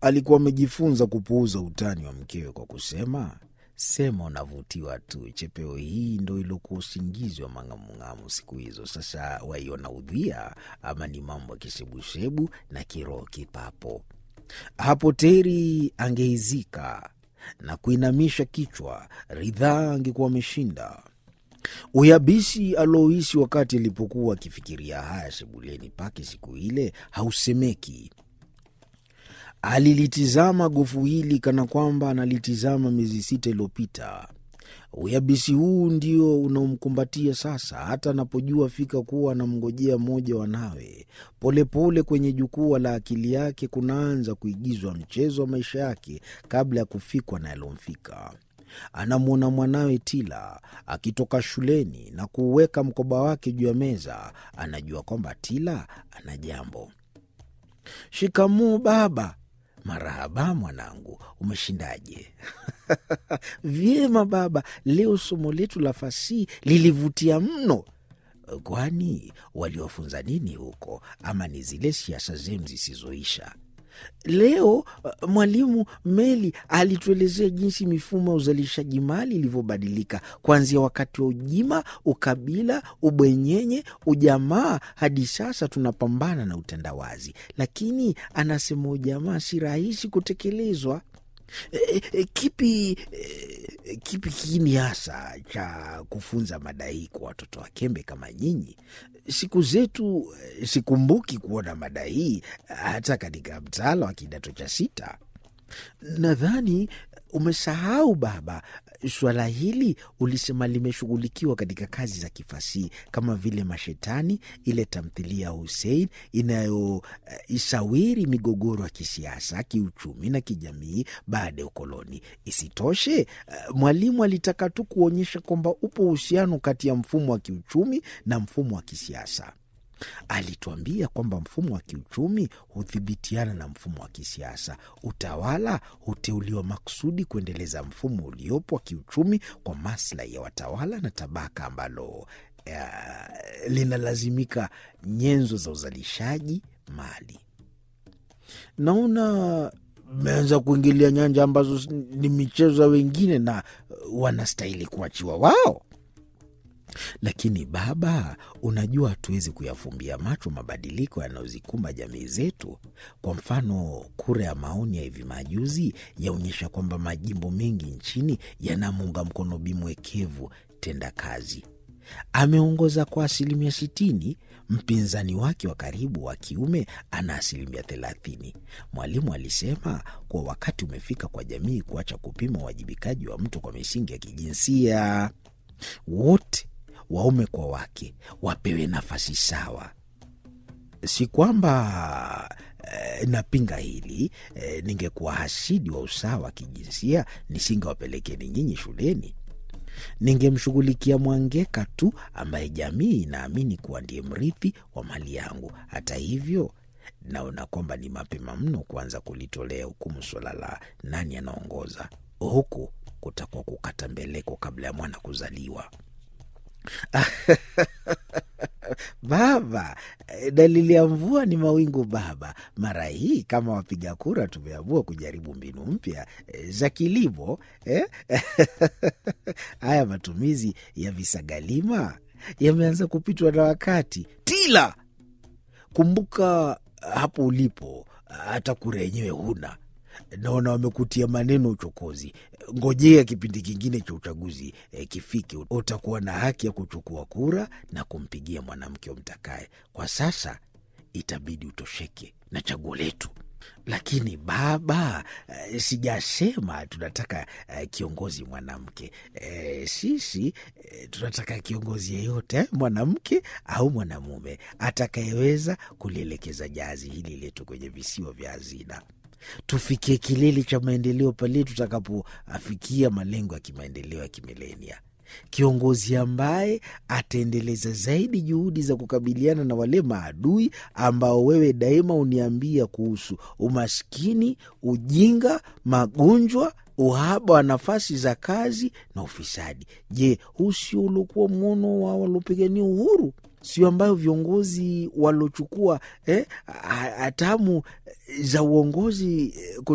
alikuwa amejifunza kupuuza utani wa mkewe kwa kusema, sema unavutiwa tu, chepeo hii ndo iliokuwa usingizi wa mang'amung'amu siku hizo. Sasa waiona udhia ama ni mambo ya kisebusebu na kiroho kipapo. Hapo Teri angeizika na kuinamisha kichwa, ridhaa angekuwa ameshinda. Uyabisi alouhisi wakati alipokuwa akifikiria haya sebuleni pake siku ile hausemeki. Alilitizama gofu hili kana kwamba analitizama miezi sita iliyopita. Uyabisi huu ndio unaomkumbatia sasa, hata anapojua fika kuwa anamngojea mmoja wanawe. Polepole kwenye jukwaa la akili yake kunaanza kuigizwa mchezo wa maisha yake kabla ya kufikwa na yalomfika. Anamwona mwanawe Tila akitoka shuleni na kuuweka mkoba wake juu ya meza. Anajua kwamba Tila ana jambo. Shikamoo baba. Marahaba mwanangu, umeshindaje? Vyema baba, leo somo letu la fasihi lilivutia mno. Kwani waliwafunza nini huko, ama ni zile siasa zenu zisizoisha? Leo uh, mwalimu Meli alituelezea jinsi mifumo ya uzalishaji mali ilivyobadilika kuanzia wakati wa ujima, ukabila, ubwenyenye, ujamaa hadi sasa tunapambana na utandawazi. Lakini anasema ujamaa si rahisi kutekelezwa. E, e, kipi e, kipi kiini hasa cha kufunza mada hii kwa watoto wa kembe kama nyinyi? Siku zetu sikumbuki kuona mada hii hata katika mtaala wa kidato cha sita. Nadhani umesahau baba, suala hili ulisema limeshughulikiwa katika kazi za kifasihi kama vile Mashetani, ile tamthilia ya Husein inayoisawiri uh, migogoro ya kisiasa, kiuchumi na kijamii baada ya ukoloni. Isitoshe, uh, mwalimu alitaka tu kuonyesha kwamba upo uhusiano kati ya mfumo wa kiuchumi na mfumo wa kisiasa. Alituambia kwamba mfumo wa kiuchumi hudhibitiana na mfumo wa kisiasa. Utawala huteuliwa makusudi kuendeleza mfumo uliopo wa kiuchumi kwa maslahi ya watawala na tabaka ambalo uh, linalazimika nyenzo za uzalishaji mali. Naona mmeanza kuingilia nyanja ambazo ni michezo ya wengine na wanastahili kuachiwa wao. Lakini baba, unajua hatuwezi kuyafumbia macho mabadiliko yanayozikumba jamii zetu. Kwa mfano, kura ya maoni ya hivi majuzi yaonyesha kwamba majimbo mengi nchini yanamuunga mkono bimwekevu tenda kazi. Ameongoza kwa asilimia sitini. Mpinzani wake wa karibu wa kiume ana asilimia thelathini. Mwalimu alisema kuwa wakati umefika kwa jamii kuacha kupima uwajibikaji wa mtu kwa misingi ya kijinsia. Wote waume kwa wake wapewe nafasi sawa. Si kwamba eh, napinga hili eh, ningekuwa hasidi wa usawa wa kijinsia nisingewapelekeni nyinyi shuleni. Ningemshughulikia Mwangeka tu ambaye jamii inaamini kuwa ndiye mrithi wa mali yangu. Hata hivyo, naona kwamba ni mapema mno kuanza kulitolea hukumu suala la nani anaongoza. Huku kutakuwa kukata mbeleko kabla ya mwana kuzaliwa. Baba, dalili ya mvua ni mawingu baba. Mara hii kama wapiga kura tumeamua kujaribu mbinu mpya za kilimo eh? Haya matumizi ya visagalima yameanza kupitwa na wakati. Tila, kumbuka hapo ulipo, hata kura yenyewe huna. Naona wamekutia maneno uchokozi. Ngojea kipindi kingine cha uchaguzi e, kifike, utakuwa na haki ya kuchukua kura na kumpigia mwanamke umtakaye. Kwa sasa itabidi utosheke na chaguo letu. Lakini baba, e, sijasema tunataka e, kiongozi mwanamke e, sisi e, tunataka kiongozi yeyote mwanamke au mwanamume atakayeweza kulielekeza jahazi hili letu kwenye visiwa vya hazina tufikie kilele cha maendeleo pale tutakapoafikia malengo ya kimaendeleo ya kimilenia. Kiongozi ambaye ataendeleza zaidi juhudi za kukabiliana na wale maadui ambao wewe daima uniambia kuhusu: umaskini, ujinga, magonjwa, uhaba wa nafasi za kazi na ufisadi. Je, huu sio uliokuwa mwono wa waliopigania uhuru? Sio ambayo viongozi waliochukua eh, hatamu za uongozi